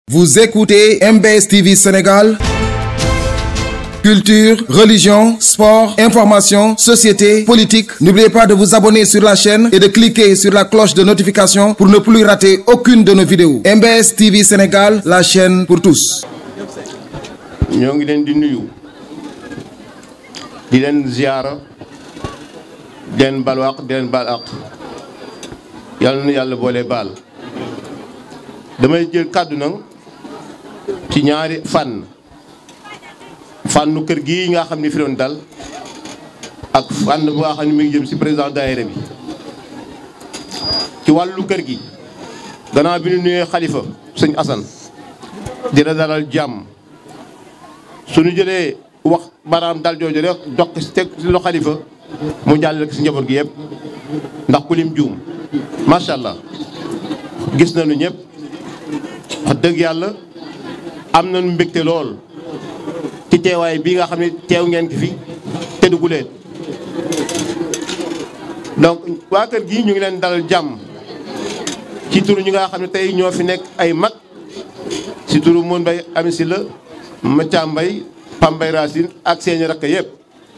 Vous écoutez MBS TV Sénégal. Culture, religion, sport, information, société, politique. N'oubliez pas de vous abonner sur la chaîne et de cliquer sur la cloche de notification pour ne plus rater aucune de nos vidéos. MBS TV Sénégal, la chaîne pour tous. ñoo ngi leen di nuyu di leen ziyaara di leen balwaq di leen baal aq yàlla na yàlla boole baal damay jël kàddu nag ci ñaari fànn fànnu kër gi nga xam ni fi doon dal ak fànn bu nga xam ne mi ngi jëm ci président daayira bi ci wàllu kër gi gannaaw bi ñu nuyee xalifa sëñ Assane dina dalal jàmm suñu jëlee wax baraam dal jooju rek dox ci teg ci lo xalifa mu jàll rek ci njaboot gi yëpp ndax ku lim juum macha allah gis nañu ñëpp wax dëgg yàlla am nañu mbégte lool ci teewaay bii nga xam ne teew ngeen ki fi te duguleen donc waa kër gi ñu ngi leen dalal jàmm ci turu ñi nga xam ne tey ñoo fi nekk ay mag ci turu Moon Mbay Ami Si la Mathia Mbay Pambay Racine ak seeni rakk yëpp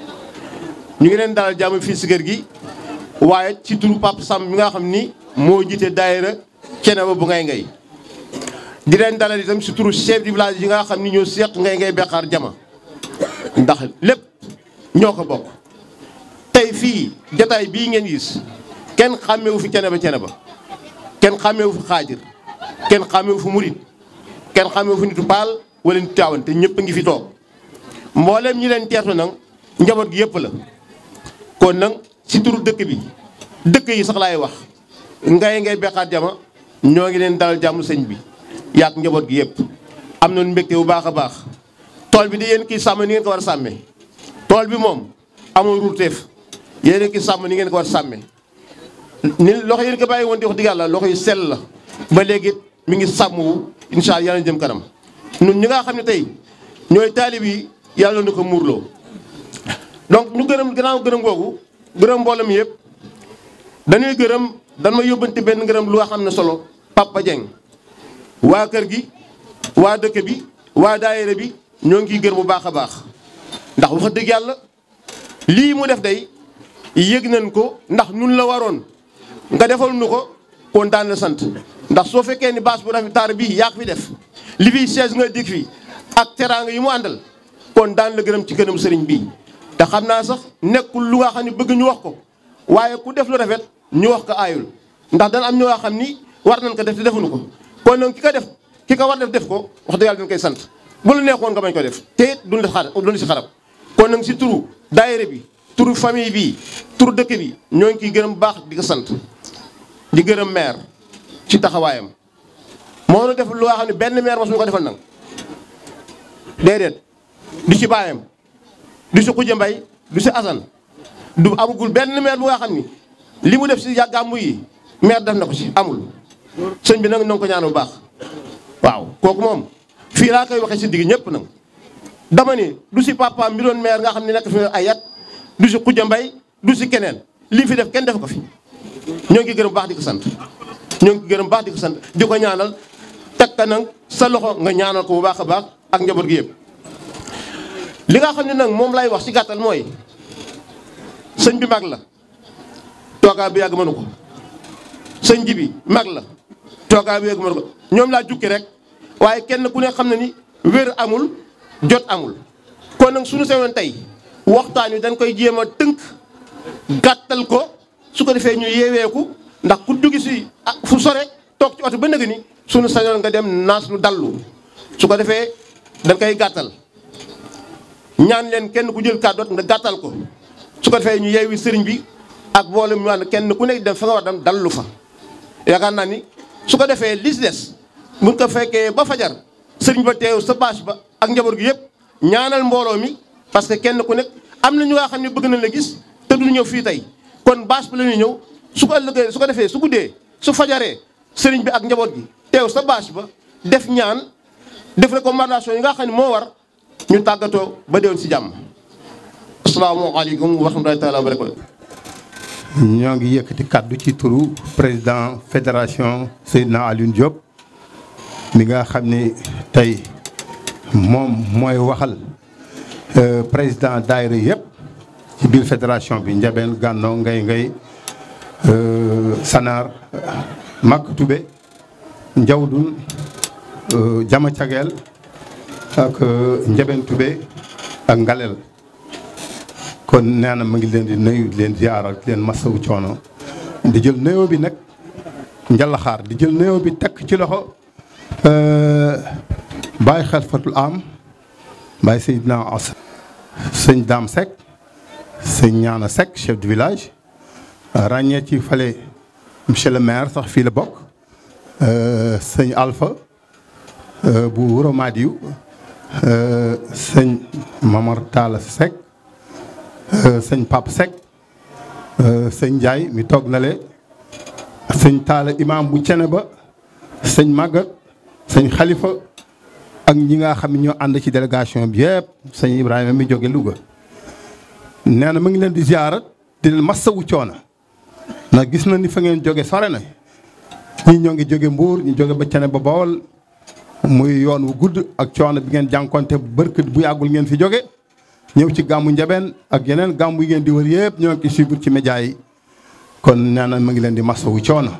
ñu ngi leen dalal jàmm fii si kër gi waaye ci turu Pape Samb mi nga xam ni moo jiite daayira Ceneba bu ngay ngay di leen dalal itam si turu chef du village yi nga xam ni ñoo seq ngay ngay beqaar jama ndax lépp ñoo ko bokk tey fii jataay bii ngeen gis kenn xàmmewu fi Ceneba Ceneba kenn xàmmewu fi xaajir kenn xàmmewu fi murit kenn xàmmewu fi nitu paal wala nitu taawan te ñëpp a ngi fi toog mboolem ñi leen teertu nag njaboot gi yëpp la kon nag si turu dëkk bi dëkk yi sax laay wax ngay ngay beqaat jama ñoo ngi leen dalal jàmm sëñ bi yaak njaboot gi yëpp am nañu mbégte bu baax a baax tool bi di yéen kii sàmm ni ngeen ko war a sàmmee tool bi moom amul ruuteef yéen kii sàmm ni ngeen ko war a sàmmee ni loxo yéen ko bàyyi woon di wax dëgg yàlla loxo yu sell la ba léegi mi ngi sàmm wu incha allah yàlla jëm kanam ñun ñi nga xam ne tey ñooy taalib yi yàlla na ko muurloo donc ñu gërëm gannaaw gërëm googu gërëm mbooloo mi yëpp dañuy gërëm dañ ma yóbbante benn gërëm lu nga xam ne solo Papa Dieng waa kër gi waa dëkk bi waa daayira bi ñoo ngi gërëm bu baax a baax ndax wax dëgg yàlla lii mu def day yëg nañ ko ndax nun la waroon nga defal nu ko kon daan la sant ndax soo fekkee ni baas bu rafet taar bii yaa fi def li fi chaise nga dig fi ak teraanga yi mu àndal kon daan la gërëm ci gërëm sëriñ bii te xam naa sax nekkul lu nga xam ne bëgg ñu wax ko waaye ku def lu rafet ñu wax ko aayul ndax dana am ñoo xam ni war nañ ko def te defuñu ko kon nag ki ko def ki ko war def def ko wax dëgg yàlla dañ koy sant bu la neexoon nga bañ ko def te it duñ def xar duñ si xarab kon nag si turu daayira bi turu famille bi turu dëkk bi ñoo ngi ciy gërëm baax di ko sant di gërëm maire ci taxawaayam moo nu def lu nga xam ne benn maire mosuñu ko defal nag déedéet du ci baayam du si Xuja Mbay du si Asan du amagul benn maire bu nga xam ni li mu def si gàmmu yi maire def na ko si amul sëñ bi nag na nga ko ñaan bu baax waaw kooku moom fii laa koy waxee si digg ñëpp nag dama ni du si papa mi doon maire nga xam ne nekk fi ay yat du si Xuja Mbay du si keneen lii fi def kenn def ko fi ñoo ngi gërëm baax di ko sant ñoo ngi gërëm baax di ko sant di ko ñaanal teg ka nag sa loxo nga ñaanal ko bu baax a baax ak njaboot gi yëpp li nga xam ne nag moom lay wax ci gàttal mooy sëñ bi mag la toogaa bi yàgg mënu ko sëñ ji bi mag la toogaa bi yàgg mënu ko ñoom laa jukki rek waaye kenn ku ne xam ne ni wér amul jot amul kon nag suñu sewoon tey waxtaan wi dañ koy jéem a tënk gàttal ko su ko defee ñu yeeweeku ndax ku duggi si fu sore toog ci oto ba nëgg ni suñu sañoon nga dem naas lu dallu su ko defee dañ koy gàttal ñaan leen kenn ku jël kàddoot nga gàttal ko su ko defee ñu yeewi sëriñ bi ak mboolem ñu ànd kenn ku nekk dem fa nga war dem dallu fa yaakaar naa ni su ko defee li si des mun ko fekkee ba fajar sëriñ ba teew sa bâche ba ak njaboot gi yëpp ñaanal mbooloo mi parce que kenn ku nekk am na ñu nga xam ne bëgg nañ la gis te du ñëw fii tey kon bâche ba la ñuy ñëw su ko ëllëgee su ko defee su guddee su fajaree sëriñ bi ak njaboot gi teew sa bâche ba def ñaan def recommandation yi nga xam ne moo war ñu tàggatoo ba déwén si jàmm asalaamaaleykum wa rahmatulahi taala wa barakatu ñoo ngi yëkkati kàddu ci turu président fédération Seydina Alioune Diop mi nga xam ni tey moom mooy waxal président daayira yëpp ci biir fédération bi Njabeen Gànnoo Ngay Ngay Sanaar Mak Tube Njawdun Jama Cageel ak Njabeen Tube ak Ngalel kon nee na ma ngi leen di nuyu di leen ziaral di leen masawu coono di jël nuyoo bi nag njalaxaar di jël nuyoo bi tekk ci loxo Baye Xalifatul Am Baye Seydina As sëñ Dame Seck sëñ Ñaana Seck chef du village ràññee ci fale monsieur le maire sax fii la bokk sëñ Alpha bu Wuro Madiou sëñ Mamar Talla Seck sëñ Pape Seck sëñ Ndiaye mi toog na le sëñ Talla imam bu cene ba sëñ Maguette sëñ Khalifa ak ñi nga xam ne ñoo ànd ci délégation bi yëpp sëñ Ibrahima mi jóge Louga nee na mu ngi leen di ziarat di leen massawu coono ndax gis na ni fa ngeen jóge sore na ñi ñoo ngi jóge Mbuur ñu jóge ba cene ba Bawol muy yoon wu gudd ak coono bi ngeen jànkonte bërkët bu yàggul ngeen fi jóge ñëw ci gàmmu njabeen ak yeneen gàmmu yi ngeen di wër yëpp ñoo ngi suivre ci média yi kon nee na ma ngi leen di masawu coono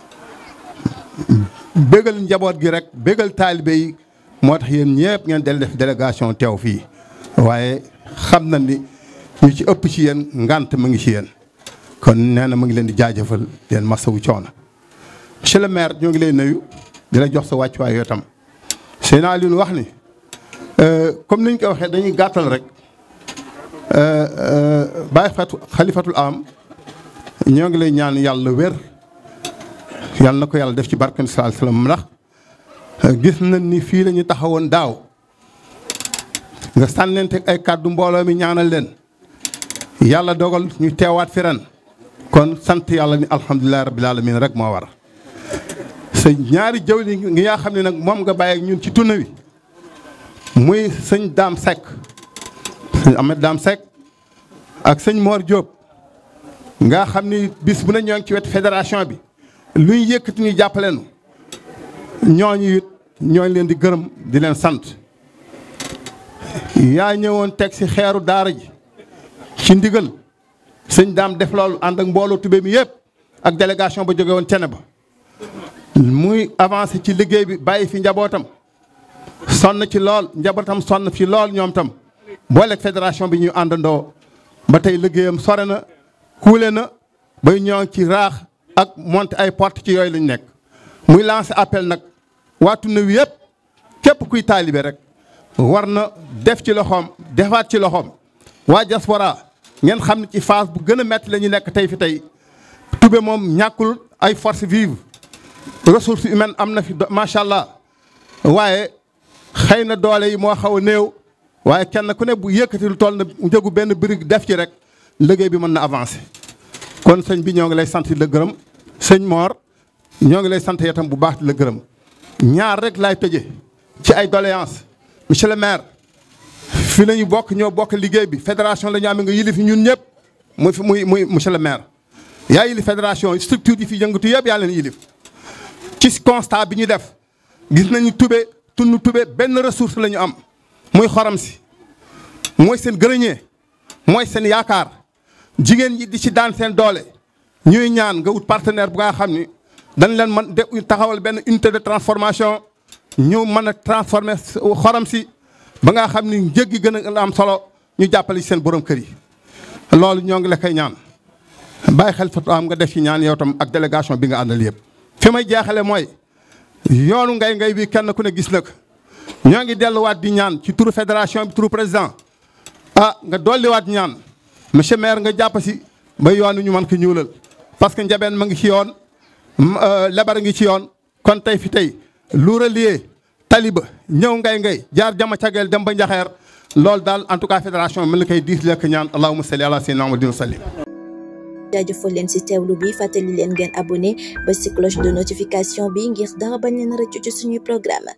bégal njaboot gi rek bégal taalibe yi moo tax yéen ñëpp ngeen del def délégation teew fii waaye xam na ni ñu ci ëpp ci yéen ngant mu ngi ci yéen kon nee na ma ngi leen di jaajëfal leen masawu coono monsieur le maire ñoo ngi lay nuyu di la jox sa wàccuwaay yoo tam sëy naa li ñu wax ni comme niñ ko waxee dañuy gàttal rek Baye Fatou xalifatul am ñoo ngi lay ñaan yàlla wér yàlla na ko yàlla def ci barkan sallallahu alayhi wasallam ndax gis nañ ni fii la ñu taxawoon daaw nga sànnente ay kàddu mbooloo mi ñaanal leen yàlla dogal ñu teewaat fi ren kon sant yàlla ni alhamdulilah rabbil alamin rek moo war sa ñaari jawli ngi nga xam ne nag moom nga bàyyi ñun ci tuna wi muy sëñ Daam Seck sëñ Ahmed Daam Seck ak sëñ Mor Diop nga xam ni bis bu ne ñoo ngi ci wet fédération bi lu ñu yëkkati ñu jàppale nu ñooñu it ñooñu leen di gërëm di leen sant yaa ñëwoon teg ci xeeru daara ji ci ndigal sëñ daam def loolu ànd ak mbooloo tubé mi yëpp ak délégation ba jóge woon cene ba muy avancé ci liggéey bi bàyyi fi njabootam sonn ci lool njabootam sonn fi lool ñoom tam booleeg fédération bi ñu àndandoo ba tey liggéeyam sore na kuule na bay ñoo ci raax ak monter ay porte ci yooyu lañ nekk muy lancé appel nag waatu na wi yëpp képp kuy taalibe rek war na def ci loxoom defaat ci loxoom waa diaspora ngeen xam ne ci phase bu gën a métti la ñu nekk tey fi tey tube moom ñàkkul ay force vive ressource humaine am na fi macha allah waaye xëy na doole yi moo xaw a néew waaye kenn ku ne bu yëkkati lu toll na njëgu benn brique def ci rek liggéey bi mën na avancer. kon sëñ bi ñoo ngi lay sant di la gërëm sëñ Mor ñoo ngi lay sant itam bu baax di la gërëm ñaar rek laay tëje ci ay doléance monsieur le maire fi la ñu bokk ñoo bokk liggéey bi fédération la ñu am nga yilif ñun ñëpp muy muy muy monsieur le maire. yaa yilif fédération structure yi fi yëngatu yëpp yaa leen yilif ci constat bi ñu def gis nañu tube tund tube benn ressource la ñu am muy xorom si mooy seen gërëñee mooy seen yaakaar. jigéen ñi di ci daan seen doole ñuy ñaan nga wut partenaire bu nga xam ni dañ leen mën de taxawal benn unité de transformation ñu mën a transformer xorom si ba nga xam ni njëg gi gën a am solo ñu jàppale ci seen borom kër yi. loolu ñoo ngi la koy ñaan bàyyi xel fa am nga def ci ñaan yow tam ak délégation bi nga àndal yëpp. fi may jeexale mooy yoonu ngay ngay bi kenn ku ne gis na ko ñoo ngi delluwaat di ñaan ci turu fédération bi turu président ah nga dolliwaat ñaan. monsieur maire nga jàpp si ba yoon wi ñu mën ko ñuulal parce que njabeen ma ngi ci yoon lebar ngi ci yoon kon tey fi tey lu relier taliba ñëw ngay ngay jaar jama cageel dem ba njaxeer loolu daal en tout cas fédération mën na koy diis lekk ñaan allahumma salli ala sayyidina muhammadin wa sallim jaajëfal leen ci teewlu bi fàttali leen ngeen abonné ba ci cloche de notification bi ngir dara bañ leen rëccu ci suñuy programme